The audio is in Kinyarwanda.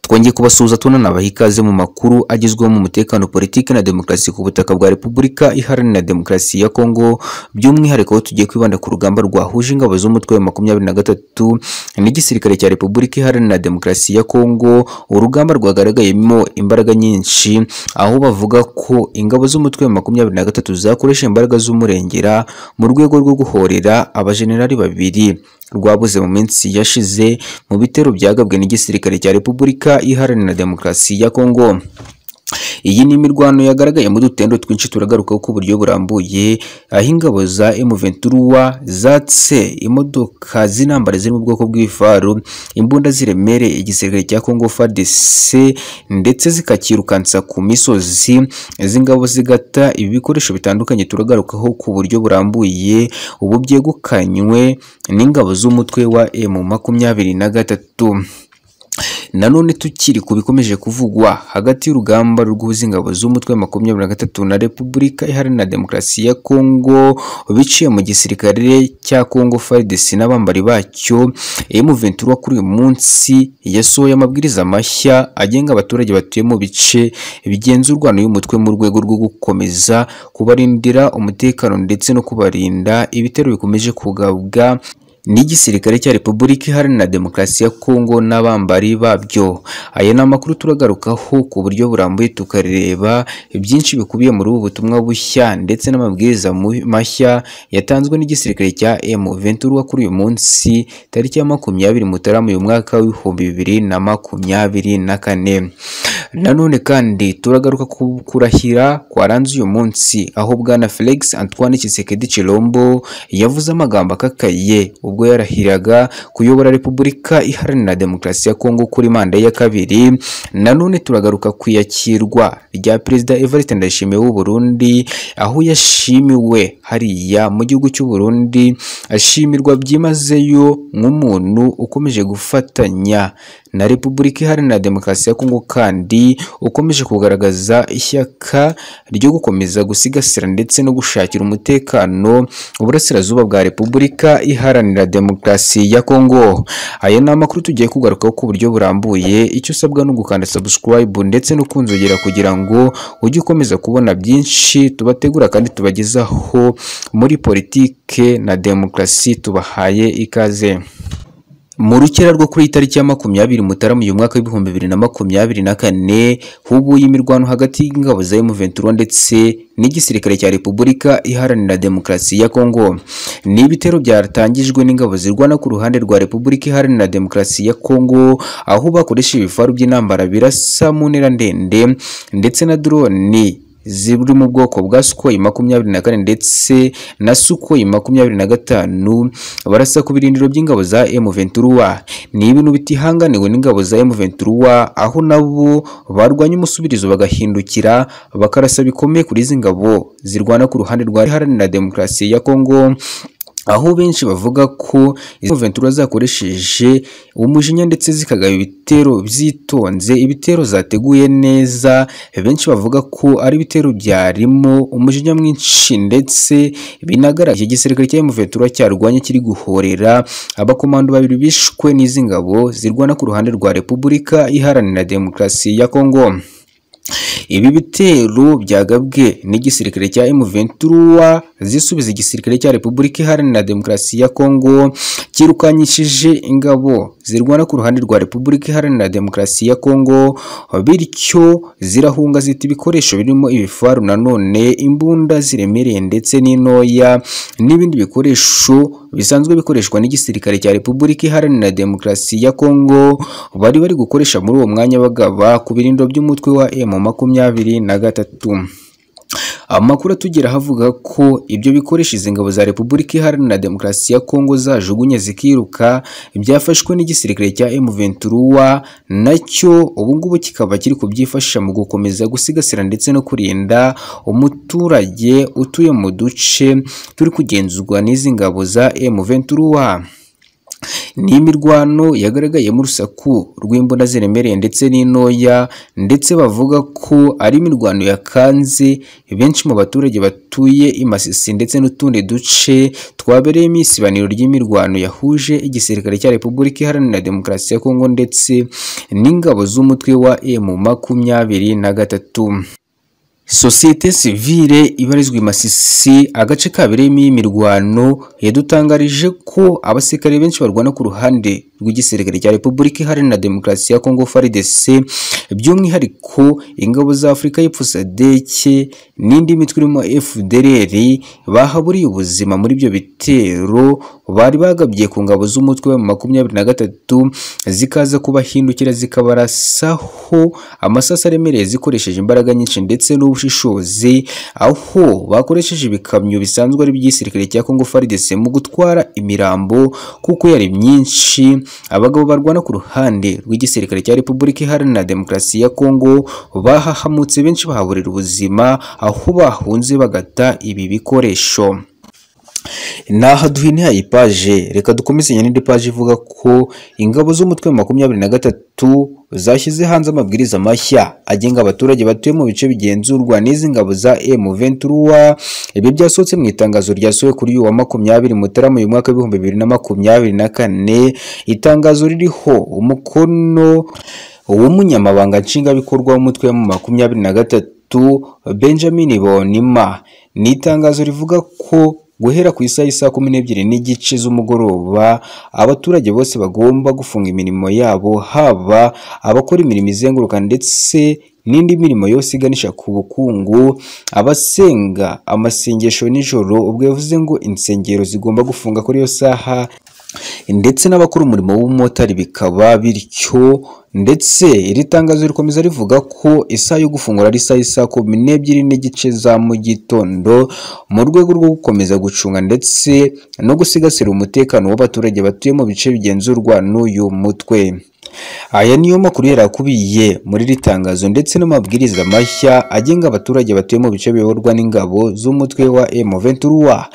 twongeye kubasuhuza tunanabaha ikaze mu makuru agezweho mu mutekano politiki na demokarasi ku butaka bwa Repubulika Iharanira Demokarasi ya Kongo by'umwihariko aho tugiye kwibanda ku rugamba rwahuje ingabo z'umutwe wa makumyabiri na gatatu n'igisirikare cya Repubulika Iharanira Demokarasi ya Kongo urugamba rwagaragayemo imbaraga nyinshi aho bavuga ko ingabo z'umutwe wa makumyabiri na gatatu zakoresha imbaraga z'umurengera mu rwego rwo guhorera abajenerali babiri rwabuze mu minsi yashize mu bitero byagabwe n'igisirikare cya Repubulika Iharanira Demokarasi ya Kongo iyi ni imirwano yagaragaye mu dutendo twinshi turagaruka ku buryo burambuye aho ingabo za M23 zatse imodoka z'intambara ziri mu bwoko bw'ifaru imbunda ziremereye igisirikare cya Congo FARDC ndetse zikakirukansa ku misozi izi ngabo zigata ibi bikoresho bitandukanye turagarukaho ku buryo burambuye ubu byegukanywe n'ingabo z'umutwe wa M23 nanone tukiri ku bikomeje kuvugwa hagati y'urugamba rw'uhuza ingabo z'umutwe wa makumyabiri na gatatu na Repubulika Iharanira Demokarasi ya Kongo biciye mu gisirikare cya Kongo FARDC n'abambari bacyo M23 kuri uyu munsi yasohoye amabwiriza mashya agenga abaturage batuye mu bice bigenzurwa n'uyu mutwe mu rwego rwo gukomeza kubarindira umutekano ndetse no kubarinda ibitero bikomeje kugabwa n'igisirikare cya Repubulika Iharanira Demokarasi ya Kongo n'abambari babyo. Aya ni amakuru turagarukaho ku buryo burambuye tukareba byinshi bikubiye muri ubu butumwa bushya ndetse n'amabwiriza mashya yatanzwe n'igisirikare cya M23 kuri uyu munsi tariki ya makumyabiri Mutarama uyu mwaka w'ibihumbi bibiri na makumyabiri na kane. Nanone kandi turagaruka ku kurahira kwaranze uyu munsi aho bwana Felix Antoine Tshisekedi Chilombo yavuze amagambo akakaye ubwo yarahiraga kuyobora Repubulika Iharanira Demokarasi ya Kongo kuri manda ya kabiri. Nanone turagaruka ku iyakirwa rya Perezida Evariste Ndayishimiye w'u Burundi aho yashimiwe hariya mu gihugu cy'u Burundi ashimirwa byimazeyo nk'umuntu ukomeje gufatanya na Repubulika Iharanira Demokarasi ya Kongo kandi ukomeje kugaragaza ishyaka ryo gukomeza gusigasira ndetse no gushakira umutekano uburasirazuba bwa Repubulika Iharanira Demokarasi ya Kongo. Aya ni amakuru tugiye kugarukaho ku buryo burambuye, icyo usabwa ni ugukanda subscribe ndetse no kunzogera kugira ngo ujye ukomeza kubona byinshi tubategura kandi tubagezaho muri politike na demokarasi tubahaye ikaze. Mu rukera rwo kuri itariki ya makumyabiri Mutarama uyu mwaka w'ibihumbi bibiri na makumyabiri na kane hubuye imirwano hagati y'ingabo za M23 ndetse n'igisirikare cya Repubulika Iharanira Demokarasi ya Kongo. Ni ibitero byatangijwe n'ingabo zirwana ku ruhande rwa Repubulika Iharanira Demokarasi ya Kongo, aho bakoresha ibifaru by'intambara birasa mu ntera ndende ndetse na drone ziri mu bwoko bwa Sukhoi makumyabiri na kane ndetse na Sukhoi makumyabiri na gatanu barasa ku birindiro by'ingabo za M23. Ni ibintu bitihanganiwe n'ingabo za M23 aho nabo barwanya umusubirizo bagahindukira bakarasa bikomeye kuri izi ngabo zirwana ku ruhande rwa Iharanira Demokarasi ya Kongo aho benshi bavuga ko izo ventura zakoresheje umujinya ndetse zikagaba ibitero byitonze ibitero zateguye neza benshi bavuga ko ari ibitero byarimo umujinya mwinshi ndetse binagaragaje igisirikare cya M23 cyarwanye kiri guhorera abakomando babiri bishwe n'izi ngabo zirwana ku ruhande rwa Repubulika Iharanira Demokarasi ya Kongo ibi bitero byagabwe n'igisirikare cya M23 zisubiza igisirikare cya Repubulika Iharanira Demokarasi ya Kongo kirukanyishije ingabo zirwana ku ruhande rwa Repubulika Iharanira Demokarasi ya Kongo bityo zirahunga zita ibikoresho birimo ibifaru nanone imbunda ziremereye ndetse n'intoya n'ibindi bikoresho bisanzwe bikoreshwa n'igisirikare cya Repubulika Iharanira Demokarasi ya Kongo bari bari gukoresha muri uwo mwanya bagaba ku birindo by'umutwe wa M makumyabiri na gatatu amakuru atugera avuga ko ibyo bikoresha izi ngabo za Repubulika Iharanira Demokarasi ya Kongo zajugunye zikiruka byafashwe n'igisirikare cya M23 nacyo ubu ngubu kikaba kiri kubyifashisha mu gukomeza gusigasira ndetse no kurinda umuturage utuye mu duce turi kugenzurwa n'izi ngabo za M23 ni imirwano yagaragayemo urusaku rw'imbunda ziremereye ndetse n'intoya ndetse bavuga ko ari imirwano yakanze benshi mu baturage batuye i Masisi ndetse n'utundi duce twabereyemo isibaniro ry'imirwano yahuje igisirikare cya Repubulika Iharanira Demokarasi ya Kongo ndetse n'ingabo z'umutwe wa M makumyabiri na gatatu sosiyete sivile ibarizwa i Masisi agace kabereyemo iyi mirwano yadutangarije ko abasirikare benshi barwana ku ruhande rw'igisirikare cya Repubulika Iharanira Demokarasi ya Kongo FARDC by'umwihariko ingabo za Afurika y'Epfo SADC n'indi mitwe irimo FDLR bahaburiye ubuzima muri ibyo bitero bari bagabye ku ngabo z'umutwe wa makumyabiri na gatatu zikaza kubahindukira zikabarasaho amasasu aremereye zikoresheje imbaraga nyinshi ndetse n'ubushishozi aho bakoresheje ibikamyo bisanzwe ari iby'igisirikare cya Kongo FARDC mu gutwara imirambo kuko yari myinshi abagabo barwana ku ruhande rw'igisirikare cya Repubulika Iharanira Demokarasi ya Kongo bahahamutse benshi bahaburira ubuzima aho bahunze bagata ibi bikoresho naha duhiniha iyi paje reka dukomeze n'indi paje ivuga ko ingabo z'umutwe wa makumyabiri na gatatu zashyize hanze amabwiriza mashya agenga abaturage batuye mu bice bigenzurwa n'izi ngabo za M23 ibi byasohotse mu itangazo ryasohowe kuri uyu wa makumyabiri Mutarama uyu mwaka w'ibihumbi bibiri na makumyabiri na kane itangazo ririho umukono w'umunyamabanga nshingwabikorwa w'umutwe wa makumyabiri na gatatu Benjamin Bonima ni itangazo rivuga ko guhera ku isaha isaa kumi n'ebyiri n'igice z'umugoroba abaturage bose bagomba gufunga imirimo yabo haba abakora imirimo izenguruka ndetse n'indi mirimo yose iganisha ku bukungu abasenga amasengesho nijoro ubwo yavuze ngo insengero zigomba gufunga kuri iyo saha ndetse n'abakora umurimo w'umumotari bikaba bityo ndetse iri tangazo rikomeza rivuga ko isaha yo gufungura ari isaha isaa kumi n'ebyiri n'igice za mu gitondo mu rwego rwo gukomeza gucunga ndetse no gusigasira umutekano w'abaturage batuye mu bice bigenzurwa n'uyu mutwe aya niyo makuru yari akubiye muri iri tangazo ndetse n'amabwiriza mashya agenga abaturage batuye mu bice biyoborwa n'ingabo z'umutwe wa M23